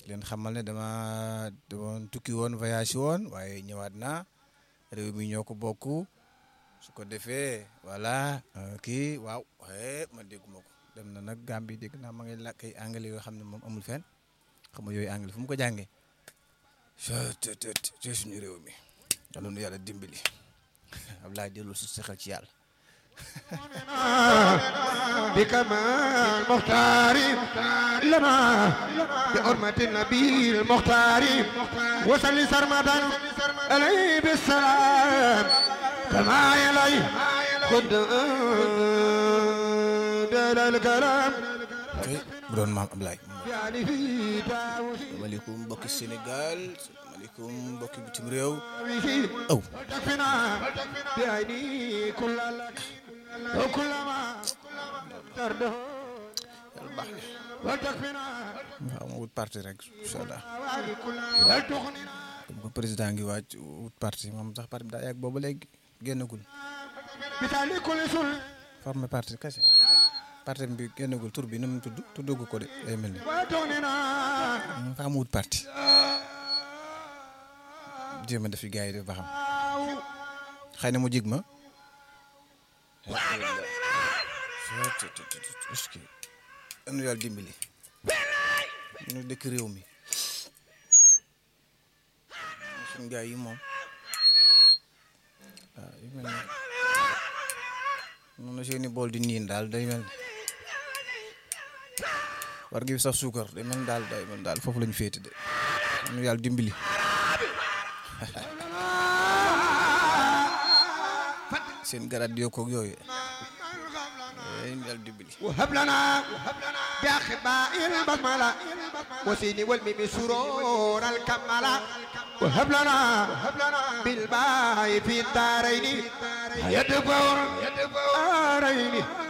leen xamal ne dama demoon tukki woon voyage woon waaye ñëwaat naa réew mi ñoo ko bokk su ko defee voilà kii waaw waaye man dégguma ko dem na nag Gambie dégg naa ma ngi làkk ay anglais yoo xam ne moom amul fenn xam nga yooyu anglais fu mu ko jàngee te suñu réew mi yàlla nu yàlla dimbali Ablaye delloo si sa xel ci yàlla بكمال مختار لنا بحرمة النبي المختار وصل سرمدا عليه بالسلام كما يلي خد دل الكلام kay bu doon maam Ablaye يعني في داوي maaleykum mbokki Sénégal maaleykum mbokki bitim réew فيه aw وتكفنا بعيني كل لك وكل ما ترده yàlla baax na وتكفنا waaw ma wut parti rek incha allah وعلي كل لا تغنينا comme que président ngi waaj wut parti moom sax parti bi daa yàgg booba léegi génnagul بتالي كل سل formé parti kese parti bi génnagul tur bi nu mu tudd tuddagu ko de day mel ni وتغنينا fa am wut parti jéem a def fi gars yi def ba xam xëy na mu jig ma est-ce que am na yàlla dimbali ñu dëkk réew mi suñu gars yi moom waaw yu mel ne noonu seeni bool di niin daal day mel ne war gi saf suukar day mel ni daal day mel ni daal foofu lañu féete de am na yàlla dimbali seen garaat yokkoog yooyu ay yàlla dimbali وهب لنا بأخباء البسملة وسين والميم سرور الكملة وهب لنا بالباء في الدارين يدفع الدارين